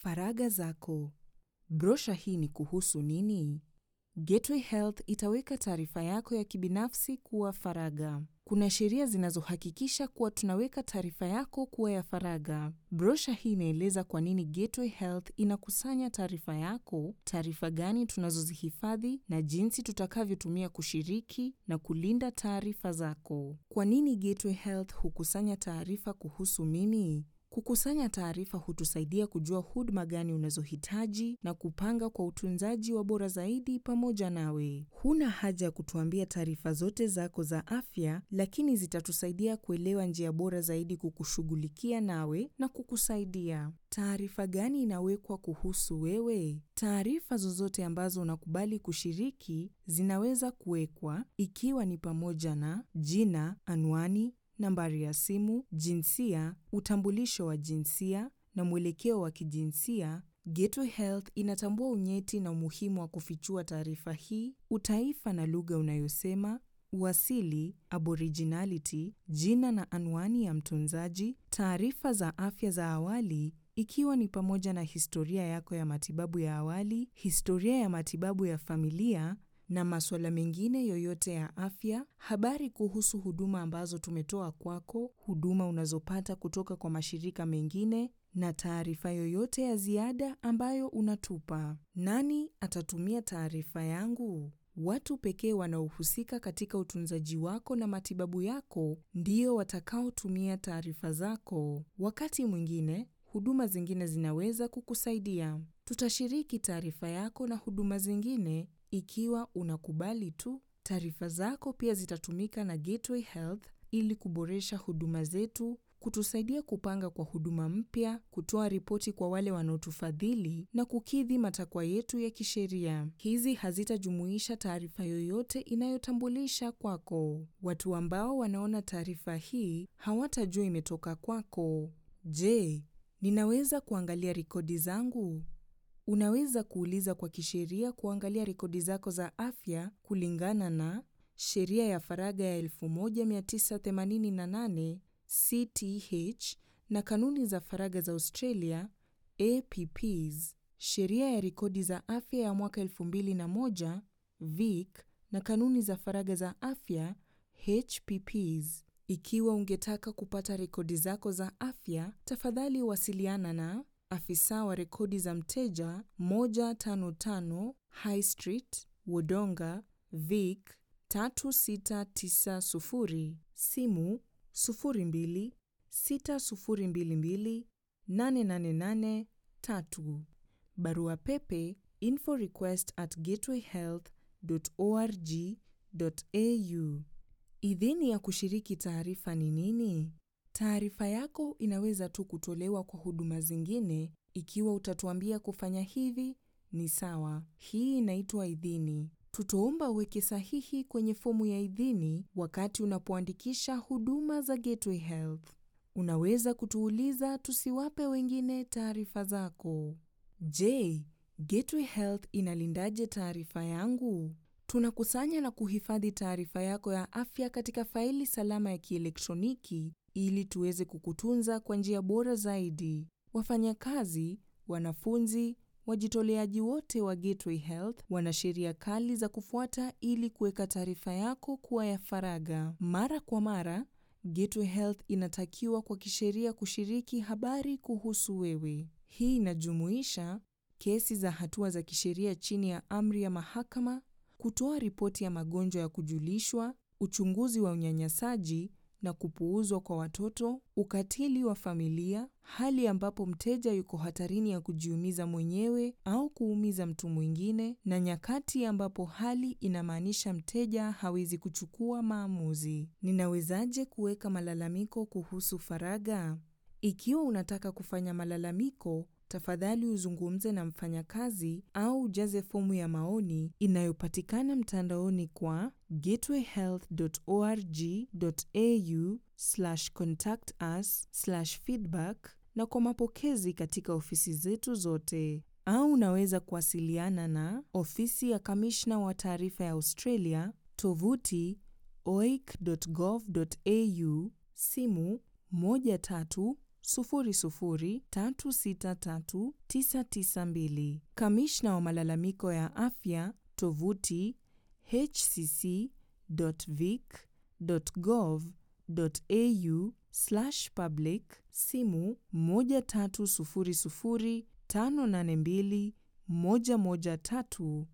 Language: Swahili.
Faragha zako. Brosha hii ni kuhusu nini? Gateway Health itaweka taarifa yako ya kibinafsi kuwa faragha. Kuna sheria zinazohakikisha kuwa tunaweka taarifa yako kuwa ya faragha. Brosha hii inaeleza kwa nini Gateway Health inakusanya taarifa yako, taarifa gani tunazozihifadhi na jinsi tutakavyotumia kushiriki na kulinda taarifa zako. Kwa nini Gateway Health hukusanya taarifa kuhusu mimi? Kukusanya taarifa hutusaidia kujua huduma gani unazohitaji na kupanga kwa utunzaji wa bora zaidi pamoja nawe. Huna haja ya kutuambia taarifa zote zako za afya, lakini zitatusaidia kuelewa njia bora zaidi kukushughulikia nawe na kukusaidia. Taarifa gani inawekwa kuhusu wewe? Taarifa zozote ambazo unakubali kushiriki zinaweza kuwekwa, ikiwa ni pamoja na jina, anwani, nambari ya simu, jinsia, utambulisho wa jinsia na mwelekeo wa kijinsia. Gateway Health inatambua unyeti na umuhimu wa kufichua taarifa hii, utaifa na lugha unayosema, uasili, aboriginality, jina na anwani ya mtunzaji, taarifa za afya za awali ikiwa ni pamoja na historia yako ya matibabu ya awali, historia ya matibabu ya familia na masuala mengine yoyote ya afya, habari kuhusu huduma ambazo tumetoa kwako, huduma unazopata kutoka kwa mashirika mengine na taarifa yoyote ya ziada ambayo unatupa. Nani atatumia taarifa yangu? Watu pekee wanaohusika katika utunzaji wako na matibabu yako ndio watakaotumia taarifa zako. Wakati mwingine, huduma zingine zinaweza kukusaidia. Tutashiriki taarifa yako na huduma zingine ikiwa unakubali tu. Taarifa zako pia zitatumika na Gateway Health ili kuboresha huduma zetu, kutusaidia kupanga kwa huduma mpya, kutoa ripoti kwa wale wanaotufadhili na kukidhi matakwa yetu ya kisheria. Hizi hazitajumuisha taarifa yoyote inayotambulisha kwako. Watu ambao wanaona taarifa hii hawatajua imetoka kwako. Je, ninaweza kuangalia rekodi zangu? Unaweza kuuliza kwa kisheria kuangalia rekodi zako za afya kulingana na Sheria ya Faragha ya 1988 CTH na Kanuni za Faragha za Australia APPs, Sheria ya Rekodi za Afya ya mwaka 2001 VIC na Kanuni za Faragha za Afya HPPs. Ikiwa ungetaka kupata rekodi zako za afya, tafadhali wasiliana na afisa wa rekodi za mteja 155 High Street, Wodonga, Vic 3690, simu 02 6022 888 3, barua pepe inforequest at gatewayhealth.org.au. Idhini ya kushiriki taarifa ni nini? Taarifa yako inaweza tu kutolewa kwa huduma zingine. Ikiwa utatuambia kufanya hivi, ni sawa. Hii inaitwa idhini. Tutaomba uweke sahihi kwenye fomu ya idhini wakati unapoandikisha huduma za Gateway Health. Unaweza kutuuliza tusiwape wengine taarifa zako. Je, Gateway Health inalindaje taarifa yangu? Tunakusanya na kuhifadhi taarifa yako ya afya katika faili salama ya kielektroniki ili tuweze kukutunza kwa njia bora zaidi. Wafanyakazi, wanafunzi, wajitoleaji wote wa Gateway Health wana sheria kali za kufuata ili kuweka taarifa yako kuwa ya faragha. Mara kwa mara, Gateway Health inatakiwa kwa kisheria kushiriki habari kuhusu wewe. Hii inajumuisha kesi za hatua za kisheria chini ya amri ya mahakama, kutoa ripoti ya magonjwa ya kujulishwa, uchunguzi wa unyanyasaji na kupuuzwa kwa watoto, ukatili wa familia, hali ambapo mteja yuko hatarini ya kujiumiza mwenyewe au kuumiza mtu mwingine, na nyakati ambapo hali inamaanisha mteja hawezi kuchukua maamuzi. Ninawezaje kuweka malalamiko kuhusu faragha? Ikiwa unataka kufanya malalamiko, tafadhali uzungumze na mfanyakazi au ujaze fomu ya maoni inayopatikana mtandaoni kwa gatewayhealth.org.au/contact-us/feedback na kwa mapokezi katika ofisi zetu zote, au unaweza kuwasiliana na ofisi ya kamishna wa taarifa ya Australia, tovuti oic.gov.au, simu 13 003633992. Kamishna wa malalamiko ya afya, tovuti hcc.vic.gov.au/public, simu 1300 582 113.